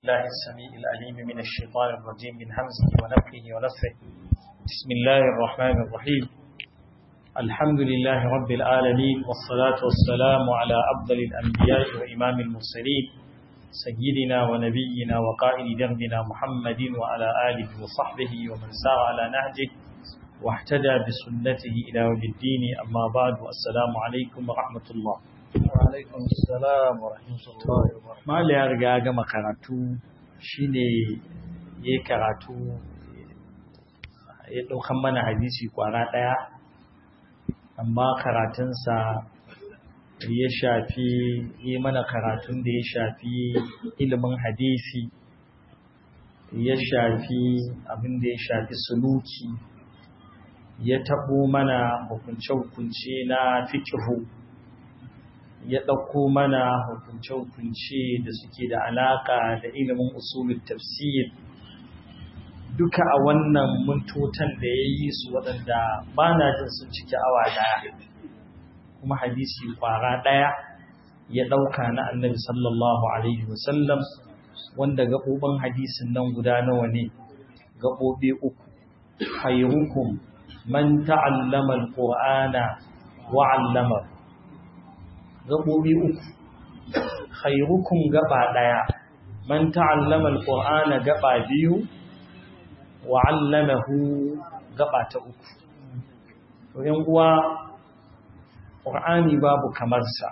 الله السميع العليم من الشيطان الرجيم من همزه ونفخه ونفخه بسم الله الرحمن الرحيم الحمد لله رب العالمين والصلاة والسلام على أفضل الأنبياء وإمام المرسلين سيدنا ونبينا وقائد دربنا محمد وعلى آله وصحبه ومن سار على نهجه واهتدى بسنته إلى يوم الدين أما بعد والسلام عليكم ورحمة الله Wa'alaikun salam wa rahmatullahi wa barakatuh. Mala ya riga gama karatu shine ya karatu ya ɗaukan mana hadisi kwara ɗaya, amma karatunsa ya shafi yi mana karatun da ya shafi ilimin hadisi, ya shafi abin da ya shafi suluki, ya taɓo mana hukunce-hukunce na fikihu. ya ɗauko mana hukunce-hukunce da suke da alaƙa da ilimin usulun tafsir duka a wannan mintotan da ya yi su waɗanda ba na jin sun cike awa ɗaya kuma hadisi ƙwara ɗaya ya ɗauka na annabi sallallahu alaihi wasallam wanda gaɓoɓin hadisin nan guda nawa ne gaɓoɓi uku khairukum man ta'allama al-qur'ana wa 'allamahu gaɓoɓi uku khairukum gaba ɗaya man ta'allama alqur'ana gaba biyu wa 'allamahu gaba ta uku to yan uwa qur'ani babu kamar sa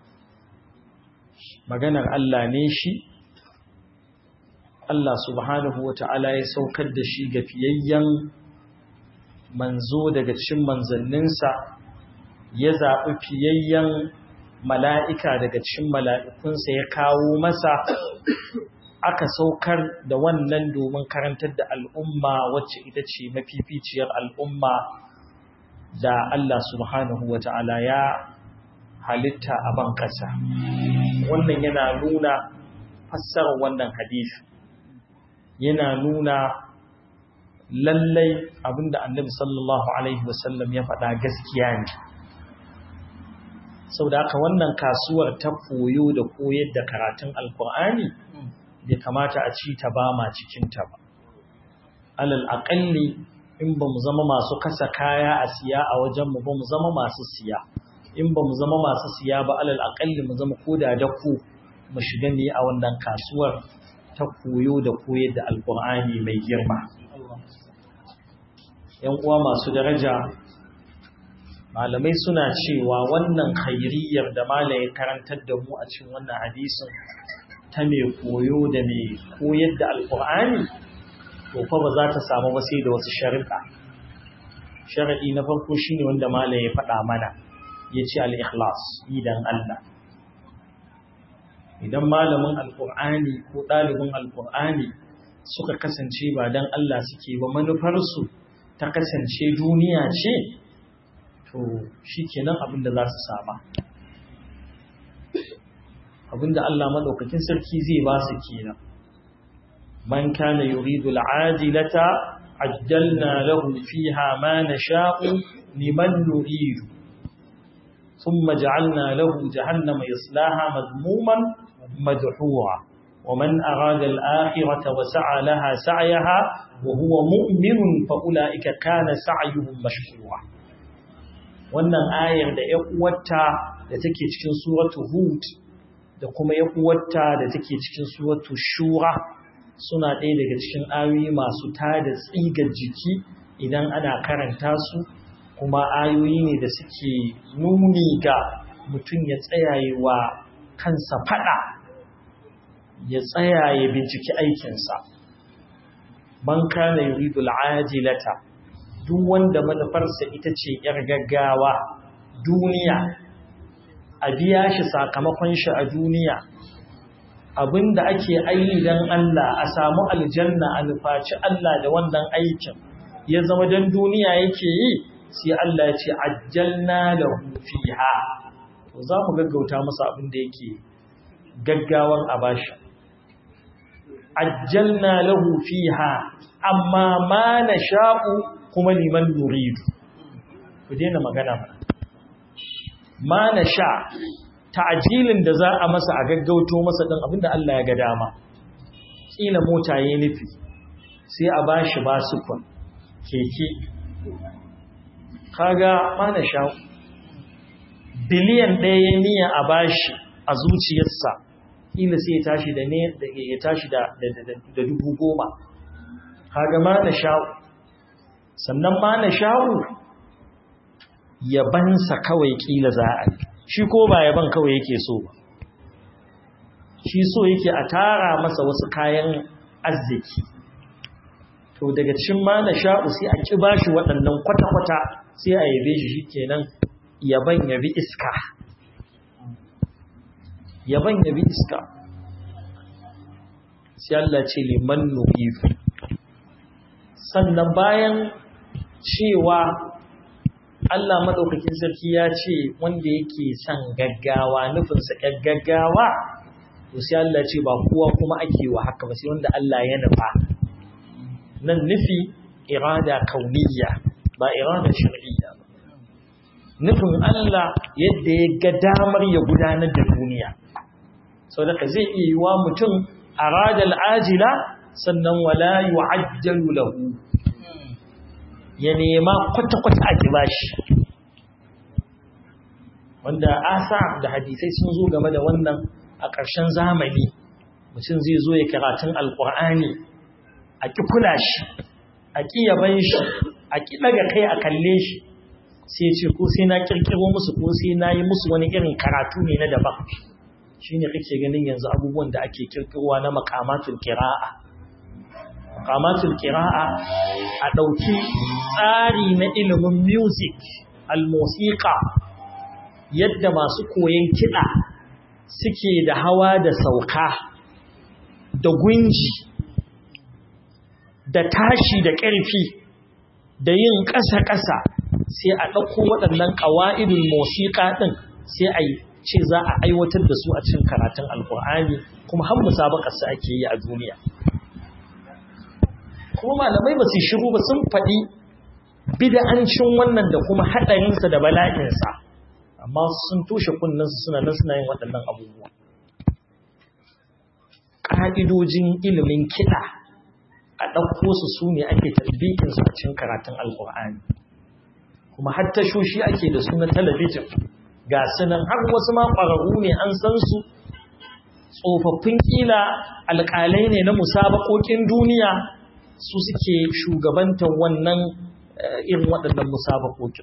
maganar Allah ne shi Allah subhanahu wata'ala ya saukar da shi ga fiyayyen manzo daga cikin manzanninsa ya zaɓi fiyayyen mala'ika daga cikin mala'ikunsa ya kawo masa aka saukar da wannan domin karantar da al'umma wacce ita ce mafificiyar al'umma da Allah subhanahu wa ta'ala ya halitta a ban ƙasa. Wannan yana nuna fassarar wannan hadisi, yana nuna lallai abinda annabi sallallahu Alaihi wasallam ya faɗa gaskiya ne. sau da haka wannan kasuwar ta koyo da koyar da karatun alkur'ani bai kamata a ci ta ba ma cikinta ba alal aƙalli in ba mu zama masu kasa kaya a siya a wajenmu ba mu zama masu siya in ba mu zama masu siya ba alal aƙalli mu zama koda da ku mu shiga ne a wannan kasuwar ta koyo da koyar da alkur'ani mai girma ‘yan uwa masu daraja malamai suna cewa wannan khairiyar da malaye karantar da mu a cikin wannan hadisin ta mai koyo da mai koyar da alkur'ani to fa ba za ta samu ba sai da wasu sharuɗa sharaɗi na farko shine wanda malaye ya faɗa mana ya ce al-ikhlas idan Allah idan malamin alkur'ani ko ɗalibin alkur'ani suka kasance ba don Allah suke ba manufarsu ta kasance duniya ce to shi kenan abinda za su sama abinda Allah madaukakin sarki zai ba su kenan man kana yuridu al'ajilata ajjalna lahu fiha ma nasha'u liman nuridu thumma ja'alna lahu jahannama yaslaha madmuman madhura ومن أراد الآخرة وسعى لها سعيها وهو مؤمن فأولئك كان سعيهم مشكورا wannan ayar da ‘yan uwarta da take cikin suratu Hud da kuma ‘yan uwarta da take cikin suratu Shura suna ɗaya daga cikin ayoyi masu tada tsigar jiki idan ana karanta su kuma ayoyi ne da suke nuni ga mutum ya tsayaye wa kansa faɗa ya tsayaye binciki aikinsa man kana yuridu al'ajilata duk wanda manufarsa ita ce ‘yar gaggawa duniya, a biya shi sakamakon shi a duniya, abinda ake aini don Allah a samu aljanna a nufaci Allah da wannan aikin, ya zama don duniya yake yi, sai Allah ya ce, Ajjalna da fiha. To za mu gaggauta masa abin da yake gaggawan a bashi. Ajjalna lahu fiha, amma ma na sha'u kuma liman nuridu ku daina magana ba ma na sha ta'ajilin da za a masa a gaggauto masa din abinda Allah ya ga dama ƙila mota ya nufi sai a ba shi basukon keke kaga mana sha biliyan ɗaya ya niya a bashi a zuciyarsa ƙila sai ya tashi da ne ya tashi da dubu goma kaga mana sha'u sannan mana sha'u yabansa kawai ƙila za a yi shi ko ba yaban kawai yake so ba shi so yake a tara masa wasu kayan arziki to daga cin ma na sha'u sai a ƙi ba shi waɗannan kwata-kwata sai a yabe shi shi kenan yaban yabi iska yaban yabi iska sai Allah ce liman nuhifu sannan bayan cewa Allah maɗaukakin sarki ya ce wanda yake son gaggawa nufinsa gaggawa to sai Allah ce ba kowa kuma ake wa haka ba sai wanda Allah ya nufa nan nufi irada kauniyya ba irada shar'iyya ba nufin Allah yadda ya ga damar ya gudanar da duniya sau da zai iya yi wa mutum arada al'ajila sannan wala yu'ajjalu lahu ya nema kwata-kwata a kiba shi wanda asa da hadisai sun zo game da wannan a ƙarshen zamani mutum zai zo ya karatun alƙur'ani a ƙi kula shi a ƙi yaban shi a ƙi ɗaga kai a kalle shi sai ce ko sai na ƙirƙiro musu ko sai na yi musu wani irin karatu ne na daban shi ne kake ganin yanzu abubuwan da ake ƙirƙirowa na makamatul kira'a makamatul kira'a a ɗauki tsari na ilimin music al-musiqa yadda masu koyon kiɗa suke da hawa da sauka da gunji da tashi da ƙarfi da yin ƙasa-ƙasa sai a ɗauko waɗannan ƙawa'idun musiƙa ɗin sai a ce za a aiwatar da su a cikin karatun alƙur'ani kuma har musabaƙarsa ake yi a duniya kuma malamai ba su shiru ba sun faɗi bida'ancin wannan da kuma haɗarinsa da bala'insa amma sun toshe kunninsu suna nan suna yin waɗannan abubuwa ƙa'idojin ilimin kiɗa a ɗauko su su ne ake tarbiyyinsu a cikin karatun alƙur'ani kuma har tashoshi ake da su na talabijin ga sunan har wasu ma ƙwararru ne an san su tsofaffin ƙila alƙalai ne na musabaƙoƙin duniya su suke shugabantar wannan irin waɗannan musabaƙoƙin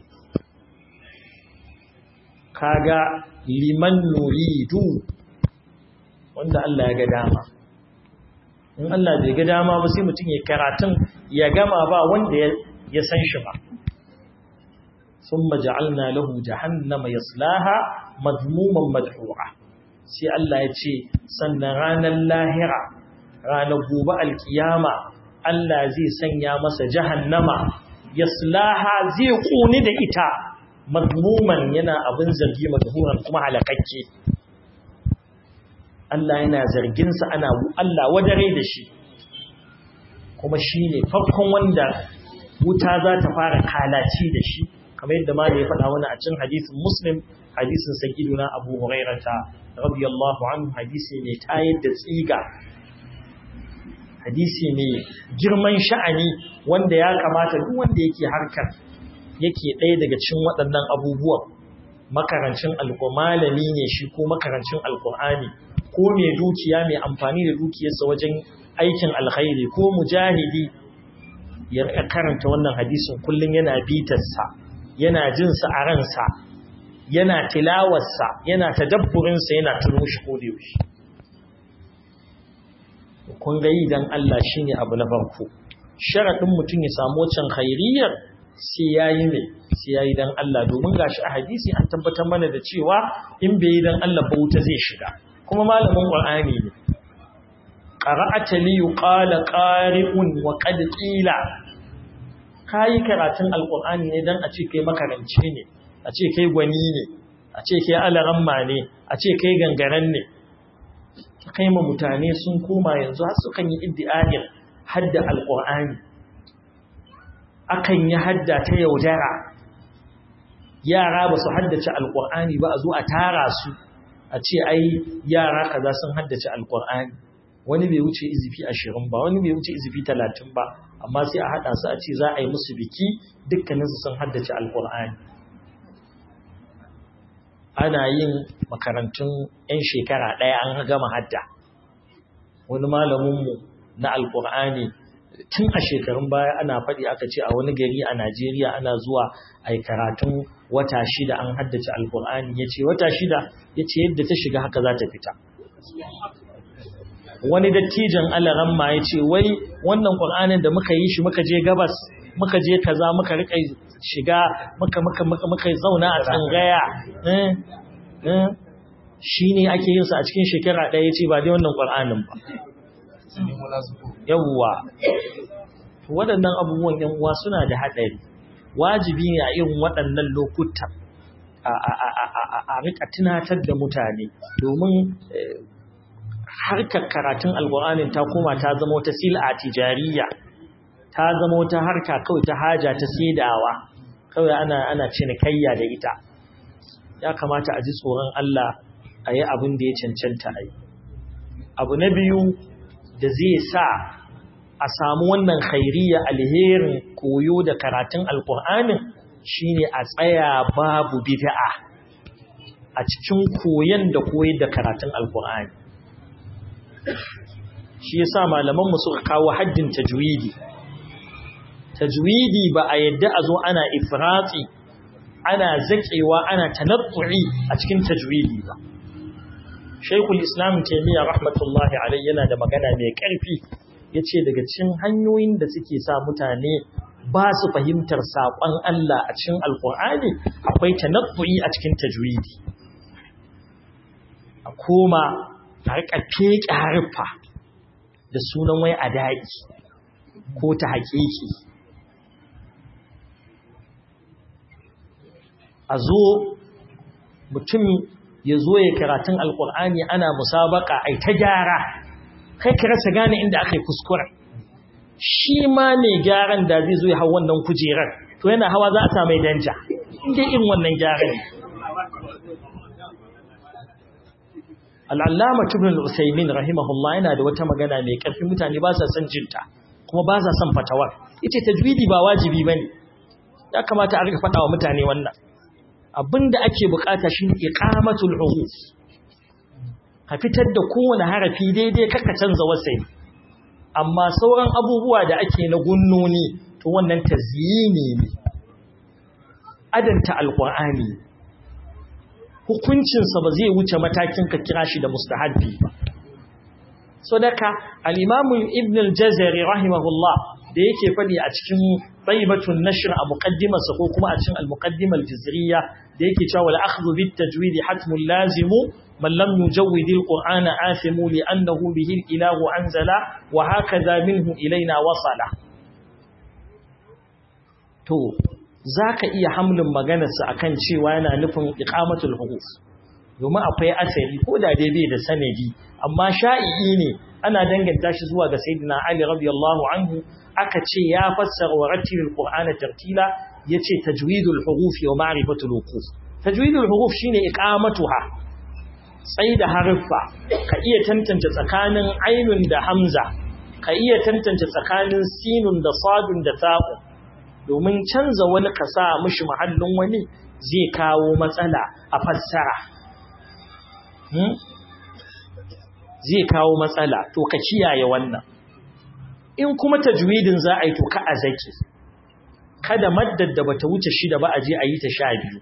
kaga liman nuridu wanda Allah ya ga dama in Allah bai ga dama ba sai mutum ya karatun ya gama ba wanda ya san shi ba thumma ja'alna lahu jahannama yaslaha madmuman madhura sai Allah ya ce sannan ranar lahira ranar gobe alkiyama Allah zai sanya masa jahannama yaslaha zai kuni da ita madmuman yana abin zargi madhuran kuma halakakke Allah yana zarginsa ana Allah wadare da shi kuma shi ne farkon wanda wuta za ta fara kalaci da shi kamar yadda ma ya faɗa wani a cin hadisin muslim hadisin sagiduna abu hurairata radiyallahu anhu hadisi mai tayar da tsiga hadisi mai girman sha'ani wanda ya kamata duk wanda yake harkar yake ɗaya daga cikin waɗannan abubuwan makarancin alƙur'ani ne shi ko makarancin alƙur'ani ko mai dukiya mai amfani da dukiyarsa wajen aikin alkhairi ko mujahidi ya karanta wannan hadisin kullum yana bitarsa yana jinsa a ransa yana tilawarsa yana tadabburinsa yana tuno shi ko da yaushe kun ga yi dan Allah shine abu na farko sharadin mutum ya samu wancan khairiyar sai yayi mai sai yayi dan Allah domin gashi a hadisi an tabbatar mana da cewa in bai yi dan Allah ba wuta zai shiga kuma malamin Qur'ani ne qara'ata li yuqala qari'un wa qad qila kai karatun alqur'ani ne dan a ce kai makaranci ne a ce kai gwani ne a ce kai alaramma ne a ce kai gangaren ne kai ma mutane sun koma yanzu har sukan yi iddi'a'in hadda alqur'ani akan yi hadda ta yaudara yara ba su haddace alqur'ani ba a zo a tara su a ce ai yara kaza sun haddace alkur'ani wani bai wuce izifi ashirin ba wani bai wuce izifi talatin ba amma sai a haɗa su a ce za a yi musu biki dukkaninsu sun haddace alƙur'ani ana yin makarantun 'yan shekara ɗaya an gama hadda wani malaminmu na alƙur'ani tun a shekarun baya ana faɗi aka ce a wani gari a najeriya ana zuwa a yi karatun wata shida an haddace alƙur'ani ya ce wata shida ya ce yadda ta shiga haka za ta fita wani dattijan alaramma ya ce wai wannan ƙur'anin da muka yi shi muka je gabas muka je kaza muka rika shiga muka muka muka muka zauna a tsangaya eh eh shine ake yin sa a cikin shekara ɗaya yace ba dai wannan ƙur'anin ba yawwa waɗannan abubuwan yan uwa suna da haɗari wajibi ne a irin waɗannan lokutan a rika tunatar da mutane domin harkar karatun alƙur'anin ta koma ta zama wata sil'a tijariya ta zama wata harka kawai ta haja ta saidawa kawai ana ana cinikayya da ita ya kamata a ji tsoron Allah a yi abin da ya cancanta a yi abu na biyu da zai sa a samu wannan khairiyya alherin koyo da karatun alƙur'anin shine a tsaya babu bid'a a cikin koyon da koyar da karatun alƙur'ani shi yasa malaman mu suka kawo haddin tajwidi tajwidi ba a yadda a zo ana ifrati ana zakewa ana tanattu'i a cikin tajwidi ba Sheikhul Islam Taymiyyah rahmatullahi alayhi yana da magana mai ƙarfi yace daga cikin hanyoyin da suke sa mutane ba su fahimtar saƙon Allah a cikin Alƙur'ani akwai tanattu'i a cikin tajwidi a koma a riƙa feƙe harfa da sunan wai adai ko ta haƙiƙi a zo mutum ya zo ya karatun alkur'ani ana musabaka ai ta gyara kai ka rasa gane inda aka yi kuskure shi ma mai gyaran da zai zo ya hau wannan kujerar to yana hawa za a sa mai danja inda irin wannan gyaran ne al'allama tubin al'usaimin rahimahullah yana da wata magana mai ƙarfi mutane ba sa son jinta kuma ba sa son fatawar ita tajwidi ba wajibi ba ne ya kamata a rika faɗa wa mutane wannan abinda ake bukata shi ne iqamatul huruf ka fitar da kowane harafi daidai kaka canza wasai amma sauran abubuwa da ake na gunnoni to wannan tazyini ne adanta alqur'ani hukuncin sa ba zai wuce matakin ka kira shi da mustahabbi ba so daka al-imam ibn al-jazari rahimahullah da yake fadi a cikin tayyibatun nashr a muqaddimarsa ko kuma a cikin al-muqaddimah al-jazriyya da yake cewa wal akhdhu bit tajwid hatmun lazimu man lam yujawwid al-qur'ana athimu li annahu bihi al-ilahu anzala wa hakaza minhu ilaina wasala to zaka iya hamlin maganarsa akan cewa yana nufin iqamatul huruf domin akwai asali ko da dai bai da sanadi amma sha'i'i ne ana danganta shi zuwa ga sayyidina ali radiyallahu anhu aka ce ya fassara wa rattilil qur'ana tartila yace tajwidul huruf wa ma'rifatul wuquf tajwidul huruf shine iqamatuha sai da harfa ka iya tantance tsakanin ainun da hamza ka iya tantance tsakanin sinun da sadun da ta'u domin canza wani ka sa mishi mahallin wani zai kawo matsala a fassara zai kawo matsala to ka kiyaye wannan in kuma tajwidin za a yi to ka a zaki kada maddar da bata wuce shida ba a je a yi ta sha biyu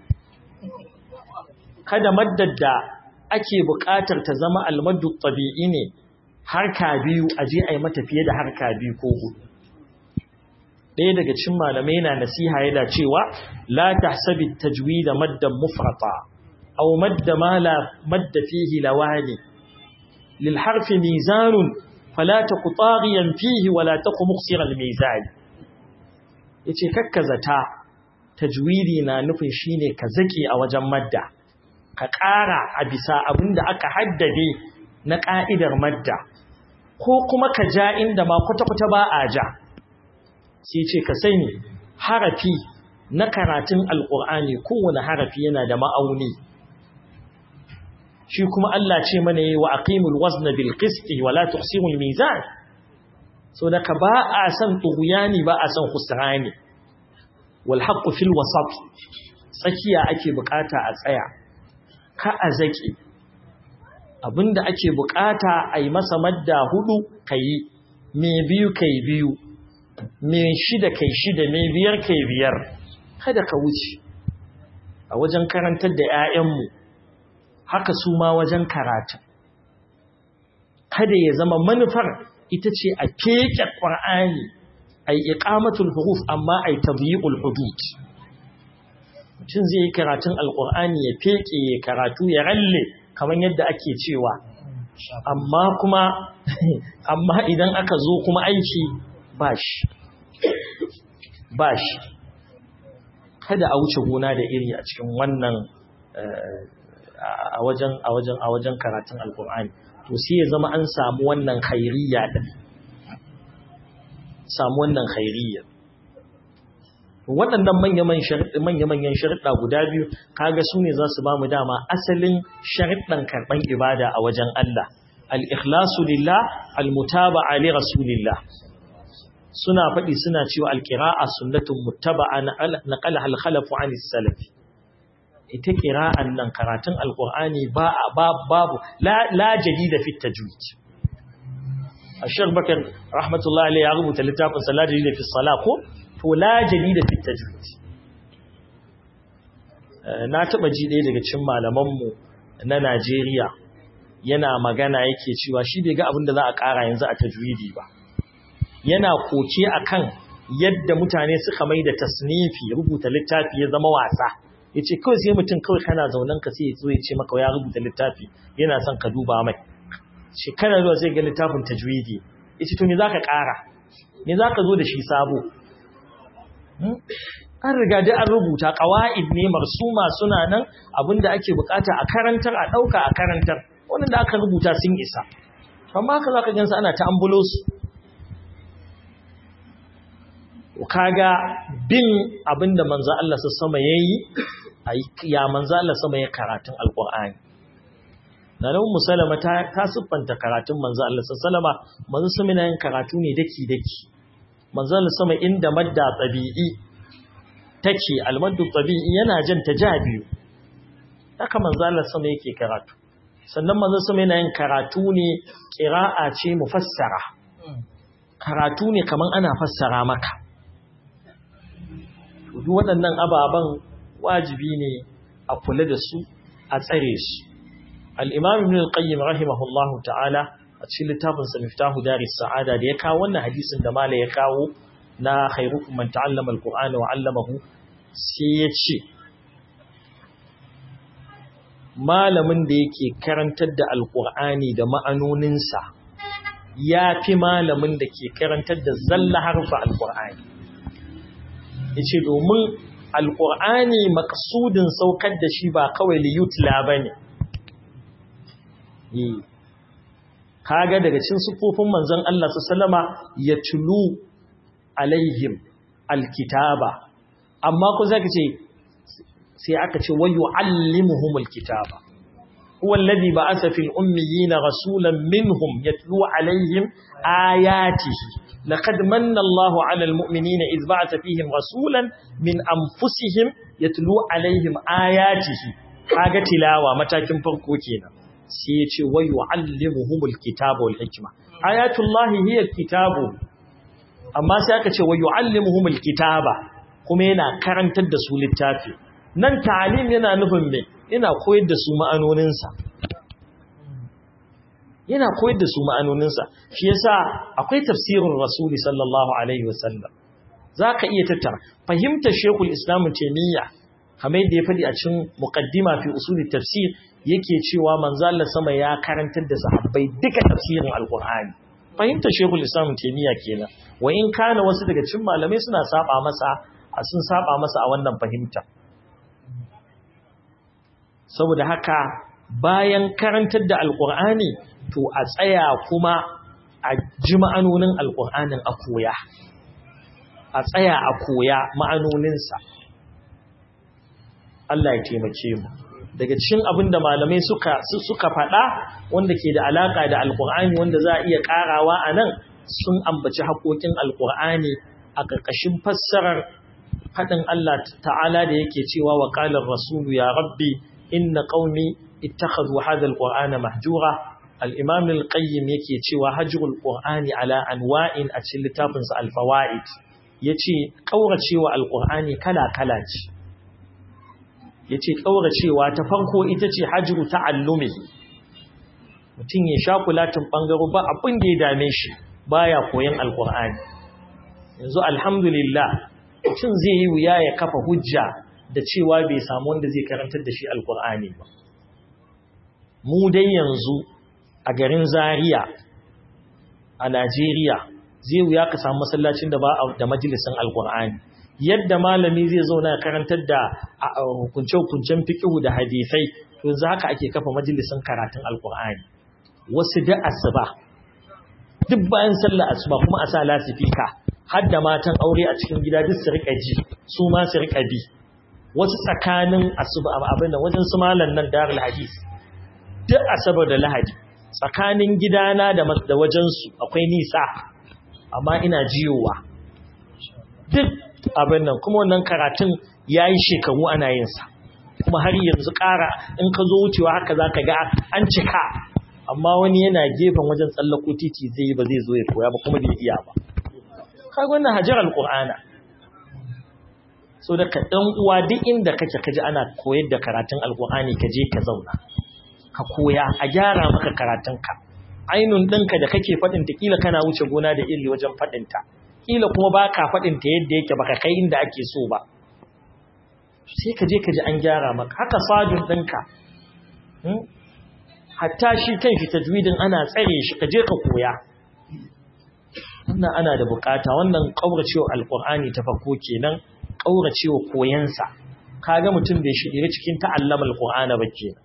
kada maddar da ake buƙatar ta zama almaddu tabi'i ne harka biyu a je a yi mata fiye da harka biyu ko hudu ɗaya daga cikin malamai na nasiha yana cewa la tahsabi tajwida maddan mufrata aw madda ma la madda fihi lawani lil harfi mizanun fala taku taghiyan fihi wala taku muqsira al mizan yace kakkazata tajwidi na nufin shine ka zake a wajen madda ka ƙara a bisa abinda aka haddade na ka'idar madda ko kuma ka ja inda ma kwata-kwata ba a ja sai ce ka sani harafi na karatun alƙur'ani kowane harafi yana da ma'auni shi kuma Allah ce mana yi wa aqimul wazna bil qisti wa la tuqsimul mizan so da ka ba a san tughyani ba a san khusrani wal haqqu fil wasat tsakiya ake bukata a tsaya ka a zaki abinda ake bukata a yi masa madda hudu kai me biyu kai biyu me shida kai shida me biyar kai biyar kada ka wuce a wajen karantar da 'ya'yanmu haka su ma wajen karatu kada ya zama manufar ita ce a keke ƙwar'ani a yi iƙamatul huruf amma a yi tabi'ul hudud mutum zai yi karatun alƙur'ani ya feke ya karatu ya ralle kamar yadda ake cewa amma kuma amma idan aka zo kuma aiki ba shi ba shi kada a wuce gona da iri a cikin wannan a wajen a wajen a wajen karatun alkur'ani to sai ya zama an samu wannan khairiyya din samu wannan khairiyya waɗannan manya-manyan sharuɗa guda biyu kaga su ne za su ba mu dama asalin sharuɗan karɓan ibada a wajen Allah al-ikhlasu lillah al-mutaba'a li rasulillah suna faɗi suna cewa alƙira'a sunnatun muttaba'a na ƙalaha alkhalafu an salafi ita ƙira'an nan karatun alƙur'ani ba babu la jadida fit tajwid ashar bakar rahmatullahi alayhi ya rubuta littafin sa la jadida fi salah ko to la jadida fit tajwid na taba ji ɗaya daga cikin malaman mu na Najeriya yana magana yake cewa shi bai ga abin da za a ƙara yanzu a tajwidi ba yana koke akan yadda mutane suka mai da tasnifi rubuta littafi ya zama wasa yace kawai sai mutum kawai kana zaunan ka sai ya ce maka ya rubuta littafi yana son ka duba mai shekara zuwa sai ga littafin tajwidi yace to me zaka ƙara me zaka zo da shi sabo an riga da an rubuta qawaid ne marsuma suna nan abinda ake bukata a karantar a dauka a karantar wannan da aka rubuta sun isa amma haka zaka gansa ana ta ambulo su kaga bin abinda manzo Allah sama yayi ya manzo Allah sama ya karatun alqur'ani nan musallama ta ta siffanta karatun manzo Allah sallama manzo sama yin karatu ne daki daki manzo Allah sama inda madda tabi'i take almaddu tabi'i yana jan biyu. haka manzo Allah sama yake karatu sannan manzo sama yana yin karatu ne qira'a ce mufassara karatu ne kaman ana fassara maka duk waɗannan ababen wajibi ne a kula da su a tsare su al-imam ibn al-qayyim rahimahullahu ta'ala a cikin littafin sa miftahu daris sa'ada da ya kawo wannan hadisin da mala ya kawo na khairukum man ta'allama al-qur'ana wa 'allamahu sai ya ce malamin da yake karantar da alkur'ani da ma'anoninsa ya fi malamin da ke karantar da zalla harfa alkur'ani ya ce domin alkur'ani makasudin saukar da shi ba kawai liyutla ba ne kaga daga cin sufofin manzon Allah su salama ya tulu alaihim alkitaba amma ku zaka ce sai aka ce wa yu'allimuhumul kitaba huwa alladhi ba'atha fil ummiyina rasulan minhum yatlu alaihim ayatihi laqad manna Allahu 'alal mu'minina idh ba'atha fihim rasulan min anfusihim yatlu alaihim ayatihi kaga tilawa matakin farko kenan sai ya ce wa yu'allimuhumul kitaba wal hikma ayatullahi hiya kitabu amma sai aka ce wa yu'allimuhumul kitaba kuma yana karantar da su littafi nan ta'alim yana nufin me yana koyar da su ma'anoninsa yana koyar da su ma'anoninsa shi yasa akwai tafsirin rasuli sallallahu alaihi wasallam zaka iya tattara fahimtar shekul islam taimiyya kamar yadda ya faɗi a cikin muqaddima fi usuli tafsir yake cewa manzo Allah sama ya karantar da sahabbai duka tafsirin alqur'ani fahimtar shekul islam taimiyya kenan wa in kana wasu daga cikin malamai suna saba masa sun saba masa a wannan fahimta saboda haka bayan karantar da alkur'ani to a tsaya kuma a ji ma'anonin alkur'anin a koya a tsaya a koya ma'anoninsa Allah ya taimake mu daga cikin abin da malamai suka suka faɗa wanda ke da alaka da alqur'ani wanda za a iya karawa anan sun ambaci haƙoƙin alqur'ani a ƙarƙashin fassarar faɗin Allah ta'ala da yake cewa wa qala rasulu ya rabbi inna qaumi ittakhadhu hadha alqur'ana mahjura al-imam al-qayyim yake cewa hajrul qur'ani ala anwa'in a cikin littafinsa al-fawaid yace kauracewa alqur'ani kala kala ce ya ce ƙauracewa ta farko ita ce hajjiru ta'allumi mutum ya sha kulatin ɓangaro ba abin da ya dame shi ba ya koyon alƙur'ani yanzu alhamdulillah mutum zai yi wuya ya kafa hujja da cewa bai samu wanda zai karantar da shi alƙur'ani ba mu dai yanzu a garin zaria a najeriya zai wuya ka samu masallacin da ba da majalisin alƙur'ani yadda malami zai zauna ya karantar da hukunce-hukuncen fiƙihu da hadisai to yanzu haka ake kafa majalisin karatun alkur'ani wasu da asuba duk bayan sallar asuba kuma a sa lasifika har da matan aure a cikin gida duk su rika ji su ma su rika bi wasu tsakanin asuba abin nan wajen su malan nan darul hadis duk asabar da lahadi tsakanin gidana da da wajen su akwai nisa amma ina jiyowa duk abin nan kuma wannan karatun ya yi shekaru ana yinsa kuma har yanzu ƙara in ka zo wucewa haka za ka ga an cika amma wani yana gefen wajen tsallako titi zai yi ba zai zo ya koya ba kuma bai iya ba kai wannan hajar alƙur'ana so da ka ɗan uwa duk inda kake kaji ana koyar da karatun alƙur'ani ka je ka zauna ka koya a gyara maka karatunka ainun ɗinka da kake faɗinta kila kana wuce gona da iri wajen faɗinta kila kuma ba ka faɗinta yadda yake baka kai inda ake so ba sai ka je ka ji an gyara maka haka sadun ɗinka hatta shi kan shi tajwidin ana tsare shi ka je ka koya wannan ana da bukata wannan ƙauracewa alƙur'ani ta farko kenan ƙauracewa koyansa kaga mutum bai shiga cikin ta'allama alƙur'ana ba kenan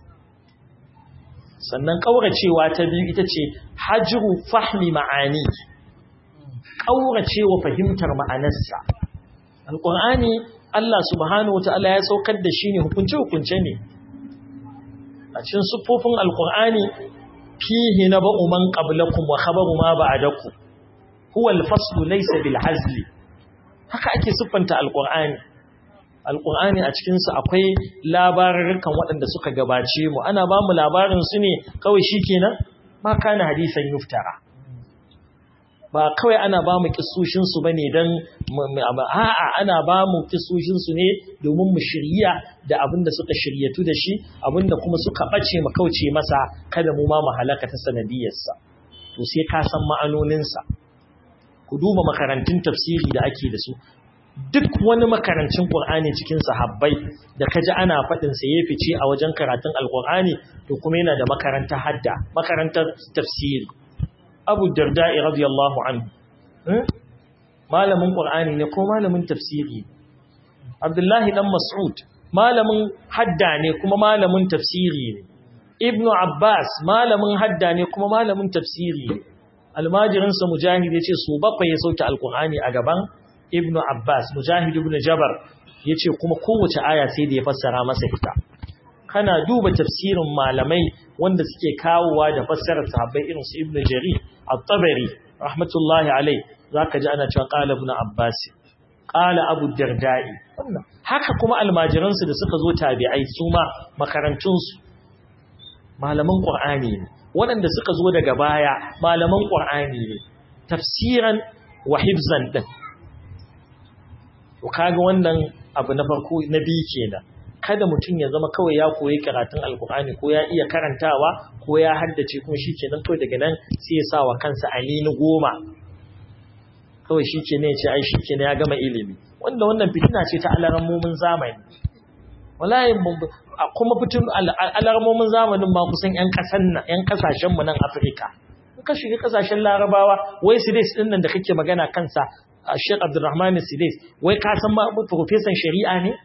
sannan ƙauracewa ta biyu ita ce hajru fahmi ma'ani ƙauracewa fahimtar ma'anarsa alƙur'ani Allah subhanahu wata'ala ya saukar da shi ne hukunce-hukunce ne a cikin siffofin alƙur'ani fihi na ba'u man qablakum wa khabaru ma ba'dakum huwa al-faslu laysa bil hazli haka ake siffanta alƙur'ani alƙur'ani a cikinsu akwai labarurrukan waɗanda suka gabace mu ana ba mu labarin su ne kawai shi kenan ma kana hadisan yuftara ba kawai ana ba mu kisoshinsu ba ne don a'a ana ba mu kisoshinsu ne domin mu shirya da abin da suka shiryatu da shi abin da kuma suka ɓace mu kauce masa kada mu ma mu halaka ta sanadiyarsa to sai ka san ma'anoninsa ku duba makarantun tafsiri da ake da su duk wani makarancin Qur'ani cikin sahabbai da kaji ana faɗin sa ya fice a wajen karatun Al-Qur'ani to kuma yana da makarantar hadda makarantar tafsiri Abu Darda'i radiyallahu anhu malamin Qur'ani ne ko malamin tafsiri Abdullahi dan Mas'ud malamin hadda ne kuma malamin tafsiri ne Ibn Abbas malamin hadda ne kuma malamin tafsiri ne almajirinsa Mujahid ya ce su bakwai ya sauke Al-Qur'ani a gaban ibnu Abbas Mujahid ibn Jabar yace kuma kowace aya sai da ya fassara masa ita kana duba tafsirin malamai wanda suke kawowa da fassarar sahabbai irin su Ibn Jarir At-Tabari rahmatullahi alai zaka ji ana cewa qala ibn Abbas qala Abu Darda'i haka kuma almajiran su da suka zo tabi'ai su ma makarantun su malaman Qur'ani ne waɗanda suka zo daga baya malaman Qur'ani ne tafsiran wa hifzan din to kaga wannan abu na farko na biyu kenan kada mutum ya zama kawai ya koyi karatun alkur'ani ko ya iya karantawa ko ya haddace kuma shikenan kawai daga nan sai ya sa wa kansa alini goma kawai shikenan ya ce ai shikenan ya gama ilimi wanda wannan fitina ce ta alarmomin zamani wallahi kuma fitin alarmomin zamanin ma kusan yan kasan nan yan kasashen mu nan Afirka ka shiga kasashen Larabawa wai su dai din nan da kake magana kansa Sheikh Abdulrahman Sidais wai ka san ma professor shari'a ne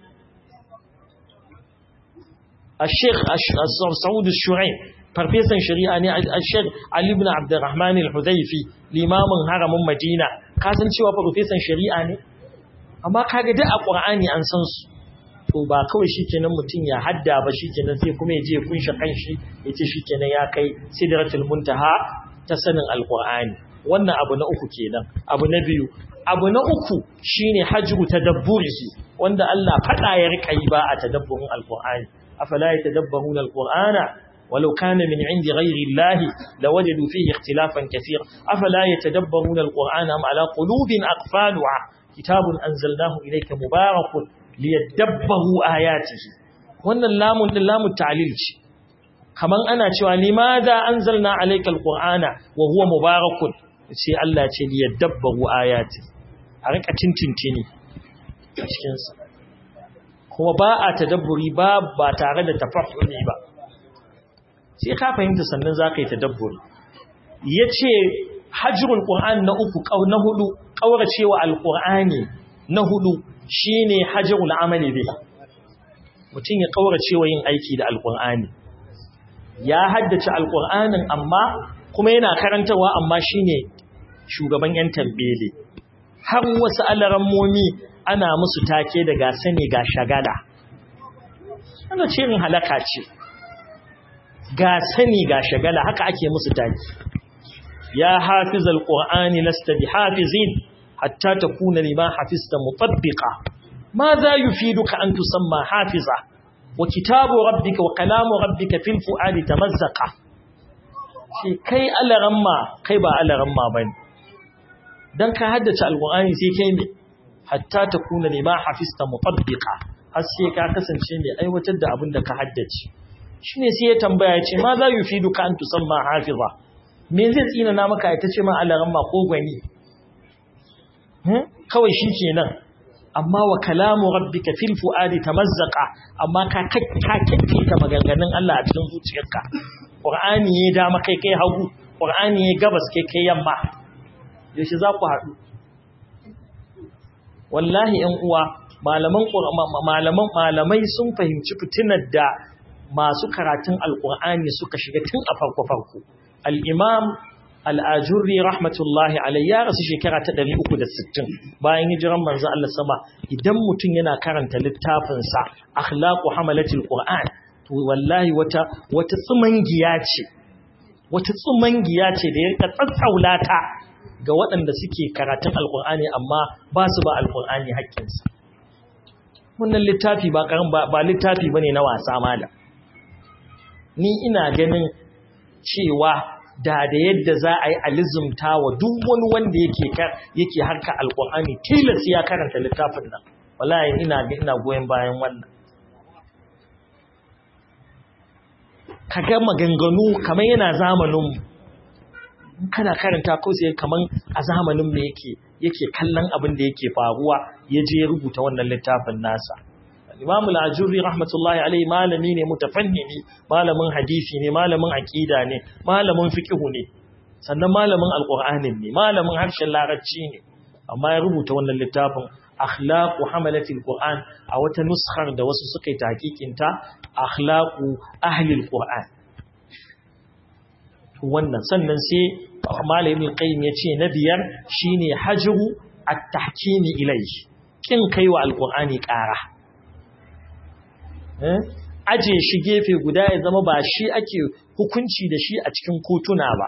Sheikh Saud Shuraim professor shari'a ne Sheikh Ali ibn Abdulrahman Al-Hudayfi limamin haramin Madina ka san cewa professor shari'a ne amma kaga duk a Qur'ani an san su to ba kawai shikenan mutum ya hadda ba shikenan sai kuma ya je ya kunshe kanshi ya ce shikenan ya kai sidratul muntaha ta sanin alqur'ani wannan abu na uku kenan abu na biyu abu na uku shine hajru tadabburihi wanda Allah fada ya rika yi ba a tadabburin alqur'ani afala yatadabbaruna alqur'ana ولو كان من عند غير الله لوجدوا فيه اختلافا كثيرا أفلا يتدبرون القرآن أم على قلوب أقفالها كتاب أنزلناه إليك مبارك ليدبروا آياته وأن اللام اللام التعليل كمان أنا شوى لماذا أنزلنا عليك القرآن وهو مبارك سي الله ليدبروا آياته أريك أتنتنتني kuma ba a tadabburi ba ba tare da tafahumi ba sai ka fahimta sannan za ka yi tadabburi ya ce hajjirul ƙur'an na uku na hudu ƙauracewa alƙur'ani na hudu shi ne hajjirul amali bai mutum ya ƙauracewa yin aiki da alƙur'ani ya haddace alƙur'anin amma kuma yana karantarwa amma shi ne shugaban 'yan tambele har wasu alarammomi ana musu take da gasa ne ga shagada ana ce yin halaka ce ga sani ga shagala haka ake musu taki ya hafiz alqur'ani lasta bihafizin hatta takuna lima hafizta mutabbiqa madha yufiduka an tusamma hafiza wa kitabu rabbika wa kalamu rabbika fil fuadi tamazzaqa shi kai alaramma kai ba alaramma bane dan ka haddace alqur'ani sai kai me hatta takuna lima hafizta mutabbiqa har sai ka kasance mai aiwatar da abin da ka haddace shi ne sai ya tambaya ya ce ma za yi fi duka an tusamma hafiza me zai tsina na maka ita ce ma alaran ma ko gwani kawai shi ke nan amma wa kalamu rabbika fil fuadi tamazzaqa amma ka kakkace ta maganganun Allah a cikin zuciyarka qur'ani ya dama kai kai hagu qur'ani ya gabas kai kai yamma yaushe za ku haɗu wallahi 'yan uwa malaman malaman malamai sun fahimci fitinar da masu karatun alƙur'ani suka shiga tun a farko-farko al'imam al'ajurri rahmatullahi alayya rasu shekara ta 360 bayan hijiran manzo Allah sama idan mutum yana karanta littafinsa akhlaqu hamalatul qur'an to wallahi wata wata tsumangiya ce wata tsumangiya ce da ya tsatsaulata ga waɗanda suke karatun alƙur'ani amma ba su ba alƙur'ani haƙƙinsa wannan littafi ba ba littafi bane na wasa malam ni ina ganin cewa da da yadda za a yi alizumta wa duk wani wanda yake yake harka alkur'ani tilas ya karanta littafin nan wallahi ina ina goyen bayan wannan kaga maganganu kamar yana zamanin kana karanta ko sai kaman a zamanin me yake yake kallon abin da yake faruwa ya je ya rubuta wannan littafin nasa Imam al-Ajurri rahmatullahi alaihi malami ne mutafannimi malamin hadisi ne malamin aqida ne malamin fiqh ne sannan malamin alqur'anin ne malamin harshen larabci ne amma ya rubuta wannan littafin akhlaqu hamalati alquran a wata nuskhar da wasu suka yi tahqiqin ta akhlaqu ahli alquran wannan sannan sai malamin qayyim yace na biyar shine hajru at-tahkimi ilayhi kin kaiwa alqur'ani ƙara aje shi gefe guda ya zama ba shi ake hukunci da shi a cikin kotuna ba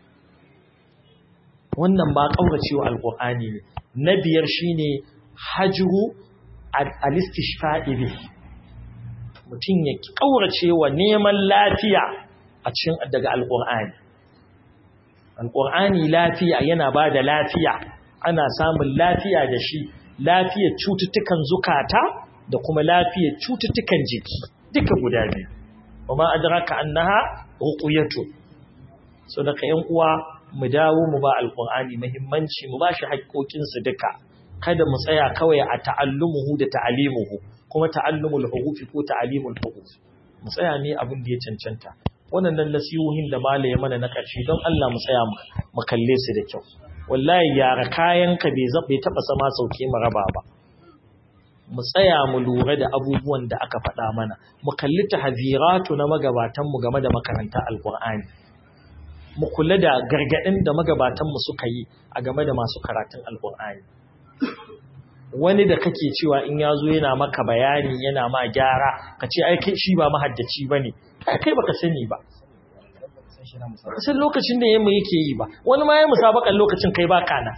wannan ba kauracewa alqur'ani ne na biyar shine hajru al-istishfa'i bi mutum ya kauracewa neman lafiya a cikin daga alqur'ani alqur'ani lafiya yana bada lafiya ana samun lafiya da shi lafiyar cututtukan zukata da kuma lafiyar cututtukan jiki duka guda biyu kuma adraka annaha ruqyatu so daga yan uwa mu dawo mu ba alqur'ani muhimmanci mu bashi haƙoƙin su duka kada mu tsaya kawai a ta'allumuhu da ta'alimuhu kuma ta'allumul hurufi ko ta'alimul huruf mu tsaya ne abin da ya cancanta wannan nasihohin da malaye mana na ƙarshe don Allah mu tsaya mu kalle su da kyau wallahi yara kayanka bai zabe taba sama sauke mu raba ba mu tsaya mu lura da abubuwan da aka faɗa mana mu kalli tahziratu na magabatan mu game da makaranta alqur'ani mu kula da gargadin da magabatan mu suka yi a game da masu karatun alqur'ani wani da kake cewa in ya zo yana maka bayani yana ma gyara ka ce ai kai shi ba mahaddaci ba ne kai baka sani ba san lokacin da yamma yake yi ba wani ma ya musabakan lokacin kai ba kana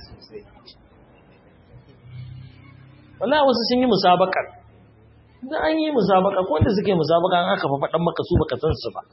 wallahi wasu sun yi musabakar da an yi musabaka ko wanda suke musabaka an aka faɗan maka su baka san su ba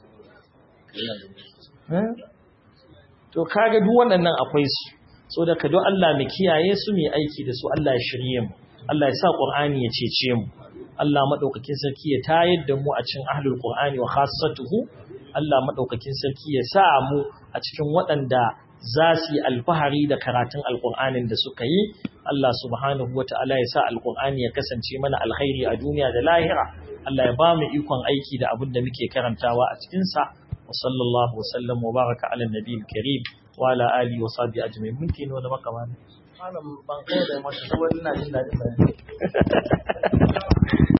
to kaga duk waɗannan akwai su so da ka don Allah mu kiyaye su mu aiki da su Allah ya shirye mu Allah ya sa Qur'ani ya cece mu Allah madaukakin sarki ya tayar da mu a cikin ahlul Qur'ani wa khassatuhu Allah madaukakin sarki ya sa mu a cikin waɗanda za su yi alfahari da karatun alƙur'anin da suka yi Allah subhanahu wa ta'ala ya sa alƙur'ani ya kasance mana alkhairi a duniya da lahira Allah ya ba mu ikon aiki da abin da muke karantawa a cikinsa wa sallallahu wa sallam wa baraka ala nabiyil karim wa ala alihi wa sahbihi ajma'in mun kino da makamani malam ban kai da mashi wani na jin dadin bayani